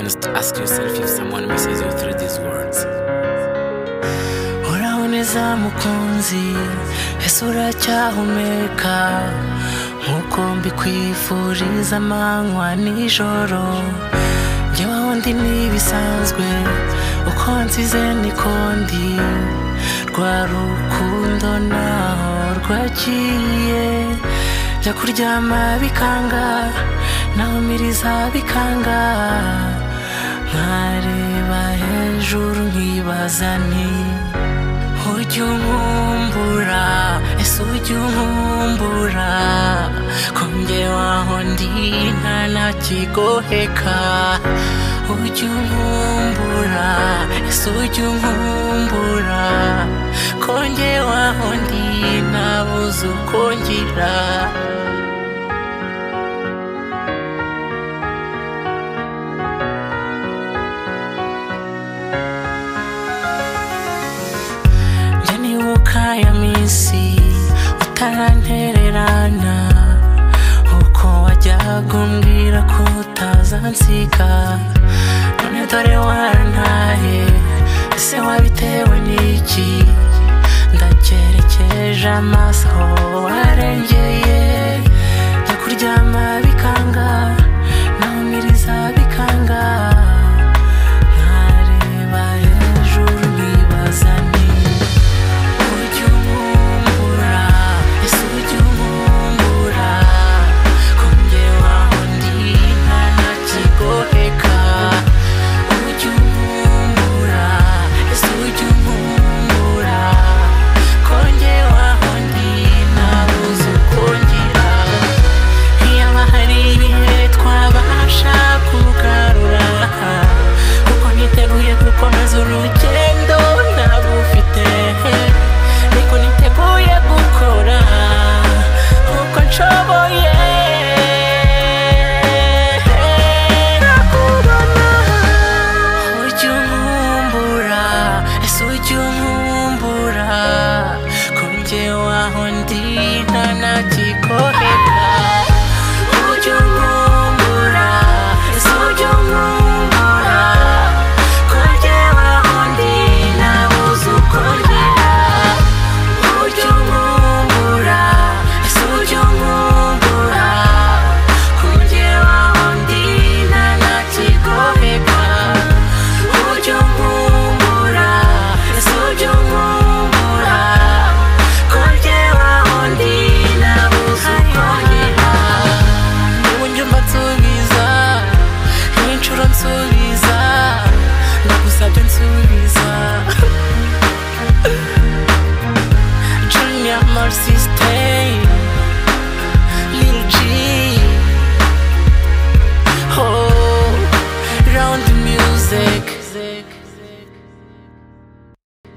Just ask yourself if someone misses you through these words. Uraboneza mukunzi ese uracyahumeka nk'uko mbikwifuriza amanywa nijoro njyewe aho ndi ntibisanzwe uko nsize niko ndi rwa rukundo naho rwagiye njya kuryama bikanga naho miriza bikanga nkareba hejuru nkibaza nti ujya unkumbura ese ujya unkumbura ko njye waho ndi nta nakigoheka ujya unkumbura ese ujya unkumbura ko njye waho ndi ntabuze uko ngira njye nibuka ya minsi utarantererana uko wajyaga umbwira ko utazansiga none dore warantaye ese wabitewe n'iki ndacyerekeje amaso aho warengeye njya kuryama bikanga nahumiriza bikanga nkareba hejuru nkibaza nti ujya unkumbura ese ujya unkumbura ko njye waho ndi nta nakigoheka ujya unkumbura ese ujya unkumbura ko njye waho ndi ntabuze uko ngira ntiyaba hari ibihe twabasha kugarura kuko niteguye gukomeza urugendo narufite ariko niteguye gukora uko nshoboye nakubona ujya unkumbura ese ujya unkumbura ko njye waho ndi nta nakikoheka ujya unkumbura ese ujya unkumbura ko njye waho ndi ntabuze uko ngira ujya unkumbura ese ujya unkumbura ko njye waho ndi nta nakigoheka ujya unkumbura ese ujya unkumbura ko njyewe aho ndi nabuze uko ngira n'ubu njye mba nsubiza n'inshuro nsubiza ndagusabye nsubiza